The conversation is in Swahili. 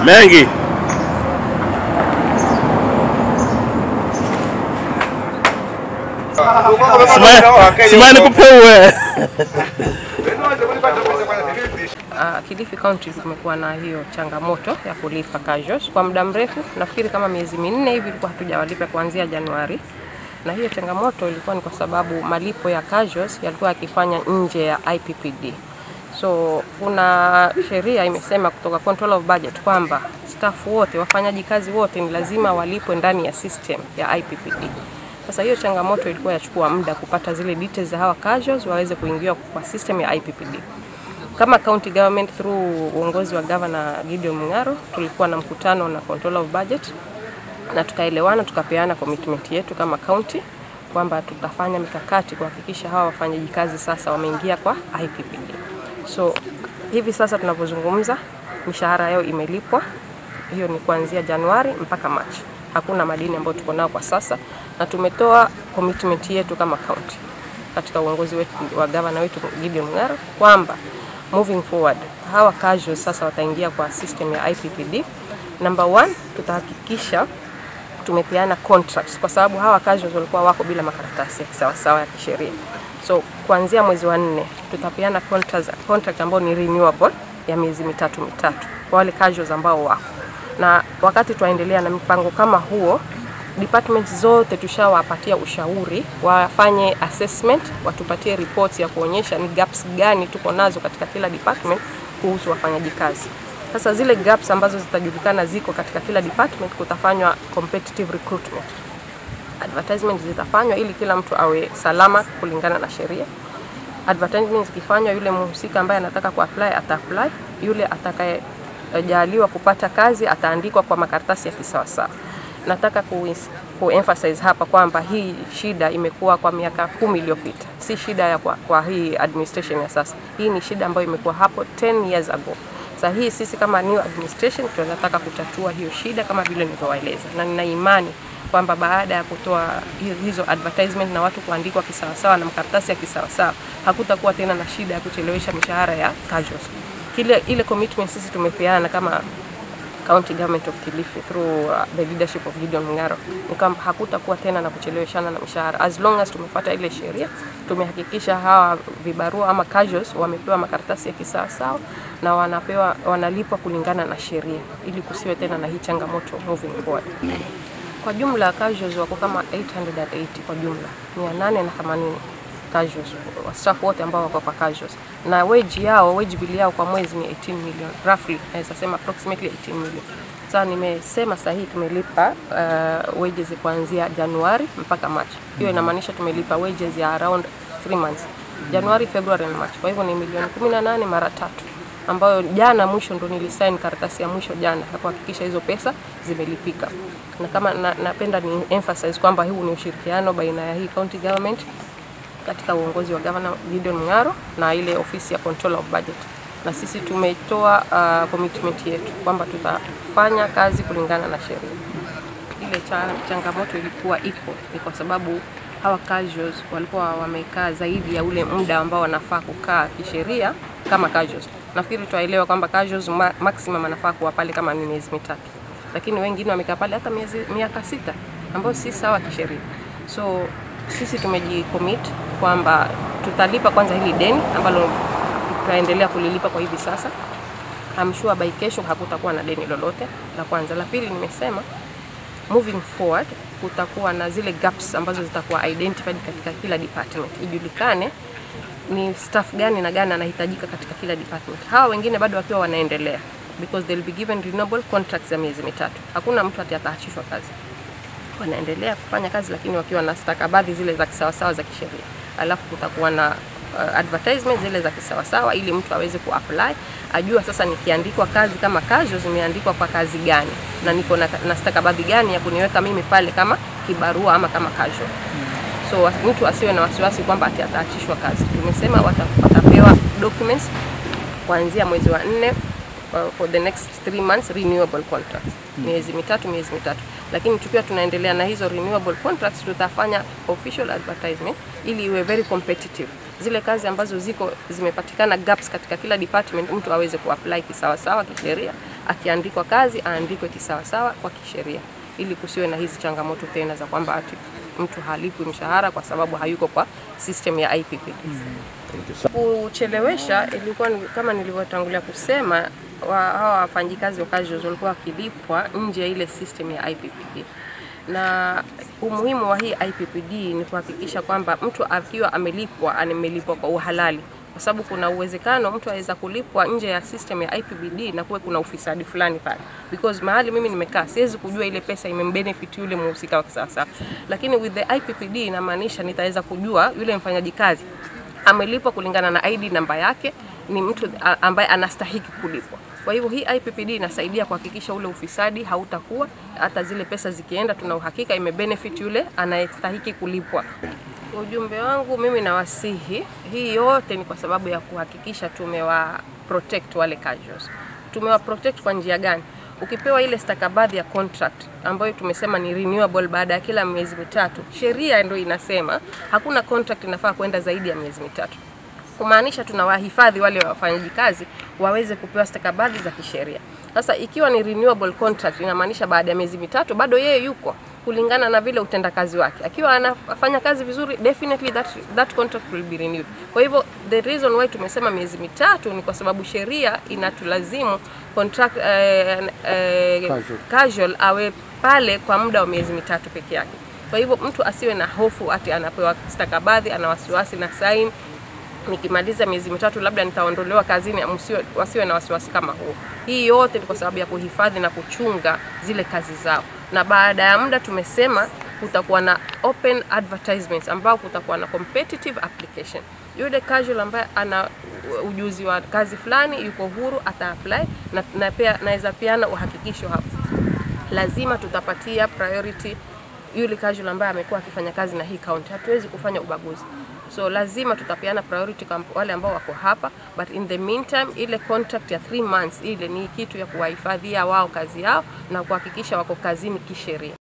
mengi. Simama nikupewe. Uh, Kilifi County kumekuwa na hiyo changamoto ya kulipa casuals kwa muda mrefu, nafikiri kama miezi minne hivi ilikuwa hatujawalipa kuanzia Januari, na hiyo changamoto ilikuwa ni kwa sababu malipo ya casuals yalikuwa yakifanya nje ya IPPD. So kuna sheria imesema kutoka Control of Budget kwamba staff wote, wafanyaji kazi wote ni lazima walipwe ndani ya system ya IPPD. Sasa hiyo changamoto ilikuwa yachukua muda kupata zile details za hawa casuals waweze kuingiwa kwa system ya IPPD. Kama county government through uongozi wa governor Gideon Mung'aro tulikuwa na mkutano na control of budget na tukaelewana, tukapeana commitment yetu kama county kwamba tutafanya mikakati kuhakikisha hawa wafanyaji kazi sasa wameingia kwa IPPD. So hivi sasa tunavyozungumza, mishahara yao imelipwa, hiyo ni kuanzia Januari mpaka Machi. Hakuna madeni ambayo tuko nao kwa sasa, na tumetoa commitment yetu kama county katika uongozi wetu wa gavana wetu Gideon Mung'aro kwamba moving forward hawa casuals sasa wataingia kwa system ya IPPD. Number one, tutahakikisha tumepeana contracts kwa sababu hawa casuals walikuwa wako bila makaratasi ya kisawasawa ya kisheria. So kuanzia mwezi wa nne tutapeana contracts, contract ambao ni renewable ya miezi mitatu mitatu kwa wale casuals ambao wako na wakati tunaendelea na mipango kama huo departments zote tushawapatia ushauri wafanye assessment, watupatie reports ya kuonyesha ni gaps gani tuko nazo katika kila department kuhusu wafanyaji kazi. Sasa zile gaps ambazo zitajulikana ziko katika kila department, kutafanywa competitive recruitment. Advertisement zitafanywa ili kila mtu awe salama kulingana na sheria. Advertisement zikifanywa, yule mhusika ambaye anataka kuapply ataapply, yule atakayejaliwa kupata kazi ataandikwa kwa makaratasi ya kisawasawa nataka ku, ku emphasize hapa kwamba hii shida imekuwa kwa miaka kumi iliyopita, si shida ya kwa, kwa hii administration ya sasa. Hii ni shida ambayo imekuwa hapo 10 years ago. Sasa hii sisi kama new administration tunataka kutatua hiyo shida kama vile nilivyowaeleza, na nina imani kwamba baada ya kutoa hizo advertisement na watu kuandikwa kisawasawa na makaratasi ya kisawasawa, hakutakuwa tena na shida ya kuchelewesha mishahara ya casuals. Kile ile commitment sisi tumepeana kama County Government of Kilifi through uh, the leadership of Gideon Mung'aro ni kwamba hakutakuwa tena na kucheleweshana na mishahara as long as tumefuata ile sheria, tumehakikisha hawa vibarua ama casuals wamepewa makaratasi ya kisawasawa na wanapewa wanalipwa kulingana na sheria, ili kusiwe tena na hii changamoto moving forward. Kwa jumla casuals wako kama 880 kwa jumla 880 casuals, staff wote ambao wako kwa casuals, na wage yao wage bill yao kwa mwezi ni 18 million roughly, naweza sema approximately 18 million. Sasa nimesema sahihi tumelipa uh, wages kuanzia Januari mpaka March. Hiyo inamaanisha tumelipa wages ya around 3 months, Januari, February na March. Kwa hivyo ni milioni 18 mara tatu ambayo jana mwisho ndo nilisign karatasi ya mwisho jana ya kuhakikisha hizo pesa zimelipika, na kama na, napenda ni emphasize kwamba huu ni ushirikiano baina ya hii county government katika uongozi wa Governor Gideon Mung'aro na ile ofisi ya Control of Budget, na sisi tumetoa uh, commitment yetu kwamba tutafanya kazi kulingana na sheria. Ile cha, changamoto ilikuwa iko ni kwa sababu hawa casuals walikuwa wamekaa zaidi ya ule muda ambao wanafaa kukaa kisheria kama casuals. Nafikiri tutaelewa kwamba casuals ma maximum anafaa kuwa pale kama ni miezi mitatu, lakini wengine wamekaa pale hata miezi miaka sita, ambayo si sawa kisheria. So sisi tumejicommit kwamba tutalipa kwanza hili deni ambalo tutaendelea kulilipa kwa hivi sasa. I'm sure by kesho hakutakuwa na deni lolote, la kwanza. La pili, nimesema moving forward kutakuwa na zile gaps ambazo zitakuwa identified katika kila department, ijulikane ni staff gani na gani anahitajika katika kila department. Hawa wengine bado wakiwa wanaendelea because they'll be given renewable contracts ya miezi mitatu. Hakuna mtu ati ataachishwa kazi wanaendelea kufanya kazi lakini wakiwa na stakabadhi zile za kisawasawa za kisheria. Alafu kutakuwa na uh, advertisement zile za kisawasawa ili mtu aweze kuapply, ajua sasa nikiandikwa kazi kama casual zimeandikwa kwa kazi gani na niko na, na stakabadhi gani ya kuniweka mimi pale kama kibarua ama kama casual. So mtu asiwe na wasiwasi kwamba ati ataachishwa kazi. Tumesema wata, watapewa documents kuanzia mwezi wa nne uh, for the next three months renewable contracts miezi mitatu miezi mitatu, lakini tukiwa tunaendelea na hizo renewable contracts, tutafanya official advertisement ili iwe very competitive. Zile kazi ambazo ziko zimepatikana gaps katika kila department, mtu aweze kuapply kisawasawa kisheria akiandikwa kazi aandikwe kisawasawa kwa kisheria, ili kusiwe na hizi changamoto tena za kwamba ati mtu halipwi mshahara kwa sababu hayuko kwa system ya IPPD. Kuchelewesha ilikuwa ni, kama nilivyotangulia kusema wa, hawa wafanyikazi wa casuals walikuwa wakilipwa nje ya ile system ya IPPD na umuhimu wa hii IPPD ni kuhakikisha kwamba mtu akiwa amelipwa amelipwa kwa uhalali, kwa sababu kuna uwezekano mtu aweza kulipwa nje ya system ya IPPD na kuwe kuna ufisadi fulani pale, because mahali mimi nimekaa siwezi kujua ile pesa imembenefit yule mhusika wa kisasa, lakini with the IPPD inamaanisha nitaweza kujua yule mfanyaji kazi amelipwa kulingana na ID namba yake, ni mtu a- ambaye anastahiki kulipwa. Kwa hivyo hii IPPD inasaidia kuhakikisha ule ufisadi hautakuwa, hata zile pesa zikienda, tuna uhakika imebenefit yule anayestahiki kulipwa. Ujumbe wangu mimi nawasihi, hii yote ni kwa sababu ya kuhakikisha tumewa protect wale casuals. Tumewa protect kwa njia gani? Ukipewa ile stakabadhi ya contract ambayo tumesema ni renewable baada ya kila miezi mitatu, sheria ndio inasema hakuna contract inafaa kwenda zaidi ya miezi mitatu kumaanisha tunawahifadhi wale wafanyaji kazi waweze kupewa stakabadhi za kisheria. Sasa ikiwa ni renewable contract, inamaanisha baada ya miezi mitatu bado yeye yuko kulingana na vile utendakazi wake. Akiwa anafanya kazi vizuri, definitely that, that contract will be renewed. Kwa hivyo the reason why tumesema miezi mitatu ni kwa sababu sheria inatulazimu contract, eh, eh, Casual. casual awe pale kwa muda wa miezi mitatu peke yake. Kwa hivyo mtu asiwe na hofu ati anapewa stakabadhi, ana wasiwasi na sign nikimaliza miezi mitatu labda nitaondolewa kazini, msiwe, wasiwe na wasiwasi kama huo. Hii yote ni kwa sababu ya kuhifadhi na kuchunga zile kazi zao, na baada ya muda tumesema kutakuwa na open advertisements ambao kutakuwa na competitive application. Yule casual ambaye ana ujuzi wa kazi fulani yuko huru ata apply na, na pia naweza peana uhakikisho hapo, lazima tutapatia priority yule casual ambaye amekuwa akifanya kazi na hii county. Hatuwezi kufanya ubaguzi, so lazima tutapeana priority kwa wale ambao wako hapa, but in the meantime ile contract ya 3 months ile ni kitu ya kuwahifadhia wao kazi yao na kuhakikisha wako kazini kisheria.